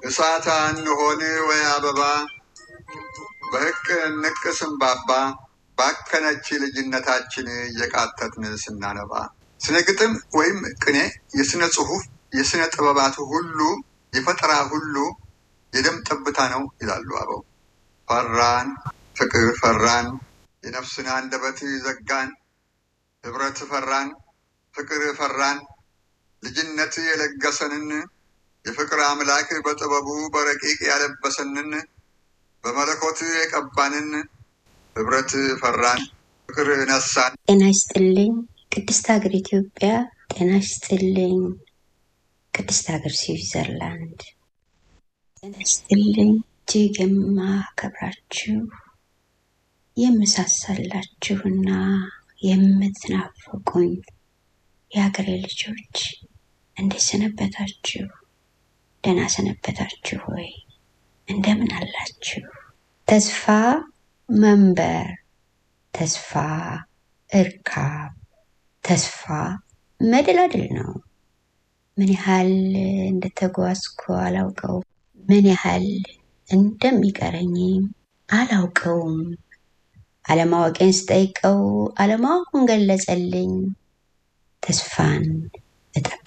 እሳት እንሆን ወይ አበባ በህቅ ንቅ ስንባባ ባከነች ልጅነታችን እየቃተትን ስናነባ ስነ ግጥም ወይም ቅኔ የስነ ጽሁፍ የስነ ጥበባት ሁሉ የፈጠራ ሁሉ የደም ጠብታ ነው ይላሉ አበው። ፈራን ፍቅር ፈራን የነፍስን አንደበት ዘጋን ህብረት ፈራን ፍቅር ፈራን ልጅነት የለገሰንን የፍቅር አምላክ በጥበቡ በረቂቅ ያለበሰንን በመለኮት የቀባንን ህብረት ፈራን ፍቅር ነሳን። ጤና ይስጥልኝ ቅድስት ሀገር ኢትዮጵያ። ጤና ይስጥልኝ ቅድስት ሀገር ስዊዘርላንድ። ጤና ይስጥልኝ እጅግ የማከብራችሁ የምሳሳላችሁና የምትናፍቁኝ የሀገሬ ልጆች እንዴት ሰነበታችሁ? ደህና ሰነበታችሁ ወይ? እንደምን አላችሁ? ተስፋ መንበር፣ ተስፋ እርካብ፣ ተስፋ መደላድል ነው። ምን ያህል እንደተጓዝኩ አላውቀውም። ምን ያህል እንደሚቀረኝም አላውቀውም። አለማወቄን ስጠይቀው አለማወቁን ገለጸልኝ። ተስፋን እጠብቃለሁ።